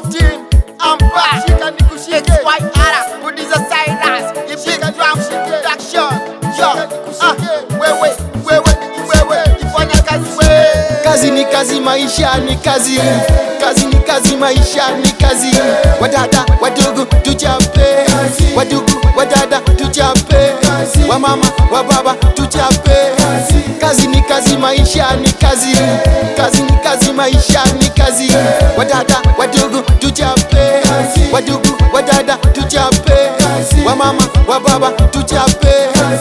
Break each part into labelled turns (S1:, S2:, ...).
S1: team, I'm back. Shika nikushike.
S2: XYR, producer Cyrus, the big drum production. Yo, ah, wewe, wewe, wewe, ifanya kazi wewe.
S1: Kazi ni kazi, maisha ni kazi. Kazi ni kazi, maisha ni kazi. Wadada wadogo tuchape, wadugu wadada tuchape, wamama wababa tuchape. Kazi ni kazi, maisha ni kazi. Kazi ni kazi, maisha ni kazi. Wadada wadogo tuchape, wadugu wadada tuchape, wamama wababa tuchape.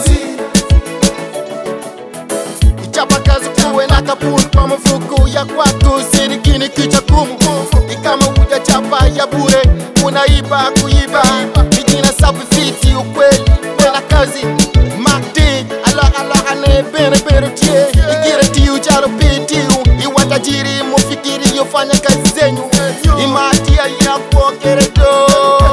S1: Ichapa kazi kuwe na kapuni kwa mfuko ya kwako, sirikini kicha kumu. Ni kama hujachapa ya bure, unaiba kuiba. Mijina safi fiti ukweli, tena kazi makti ala ala ane bere bere tie igire tiu charo pitiu iwa tajiri mufikiri yofanya kazi zenyu imatia ya kuokeredo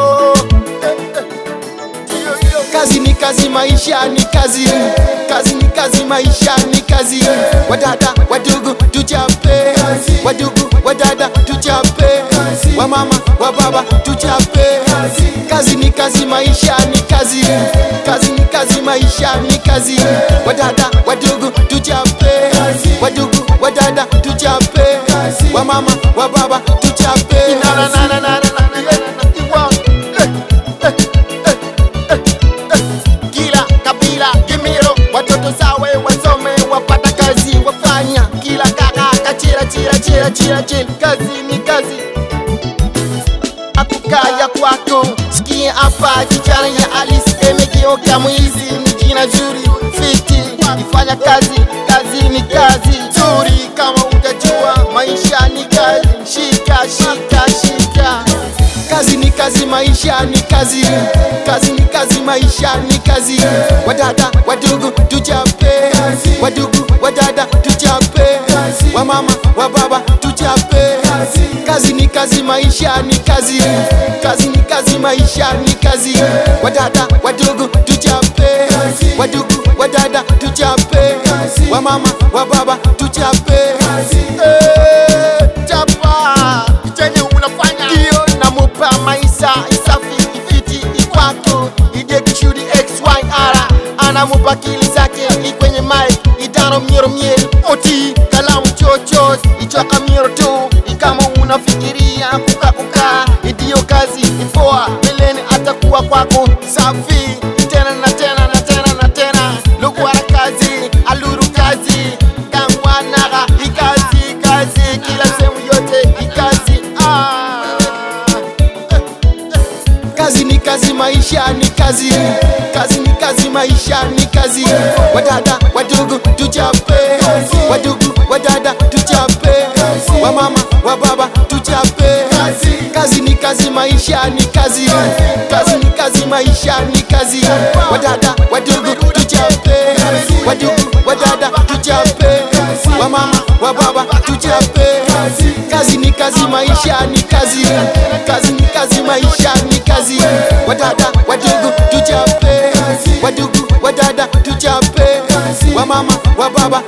S1: kazi ni kazi, maisha ni kazi. Kazi ni kazi, maisha ni kazi. Wadada wadogo tuchape, wadogo wadada tuchape, wamama wababa tuchape. Kazi ni kazi, maisha ni kazi. Kazi ni kazi, maisha ni kazi. Wadada wadogo tuchape, wadogo wadada tuchape, wamama wababa tuchape. Na, na, na, na, na, na, na, na, Iwa, eh, eh, eh, eh, eh. Kila kabila Kimiro, watoto sawe wasome, wapata kazi wafanya. Kila kaka kachira chira chira chira chira, kazi ni kazi. Akukaya kwako, sikia hapa kichana ya Alice emegeuka mwizi, ni jina zuri fiti, ifanya kazi, kazi ni kazi zuri. Kama utajua maisha ni kazi, shika shika shika kazi ni kazi, maisha ni kazi. Kazi ni kazi, maisha ni kazi. Wadada wadogo tuchape, wadogo wadada tuchape, wamama wababa tuchape. Kazi ni kazi, maisha ni kazi. Kazi ni kazi, maisha ni kazi. Wadada wadogo tuchape, wadogo wadada tuchape, wamama wababa tuchape. Eh, chapa chenye unafanya ndio namupa maisha isafi ifiti ikwako idekshudi xyr anamupa kili zake ikwenye mic idano miero mieri oti kalamu chochos ichoka miero tu ikama unafikiria kukakuka idiyo kazi ipoa mbeleni atakuwa kwako safi tena na tena na tena na tena lukwara kazi aluru kazi kangwanaga ikazi kazi kila sehemu yote ikazi ah. Kazi ni kazi, maisha ni kazi. Kazi ni kazi, maisha ni kazi. Wadada wadogo tuchape, wadogo wadada tuchape, wamama wababa tuchape. Kazi ni kazi, maisha ni kazi. Kazi ni kazi, maisha ni kazi. Wadada wadogo tuchape, wadogo wadada tuchape, wamama wababa tuchape. Kazi ni kazi, maisha ni kazi. Kazi ni kazi, maisha ni kazi. Wadada wadogo tuchape, wadogo wadada tuchape, wamama wababa